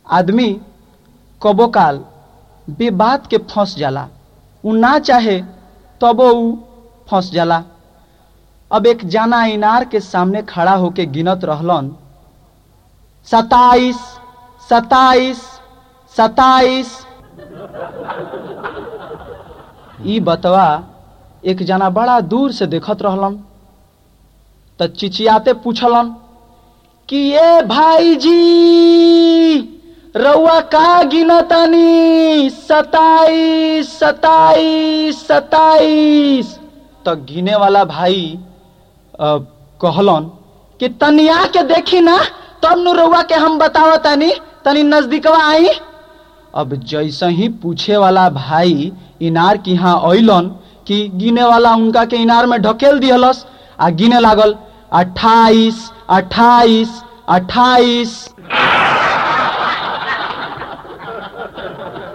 आदमी कबो काल बेबात के फंस जाला उ ना चाहे तबो उ फंस जाला अब एक जाना इनार के सामने खड़ा होके गिनत रहलन सताइस सताइस सताइस ई बतवा एक जना बड़ा दूर से देखत रहलन त चिचियाते पूछलन कि ये भाई जी रउआ का गिनतानी सताइस सताइस सताइस तो गिने वाला भाई अ, कहलन कि तनिया के देखी ना तब नु रउआ के हम बतावतानी तनी नजदीकवा आई अब जैसे ही पूछे वाला भाई इनार की यहाँ अइलन कि गिने वाला उनका के इनार में ढकेल दिहलस आ गिने लागल अट्ठाईस अट्ठाईस अट्ठाईस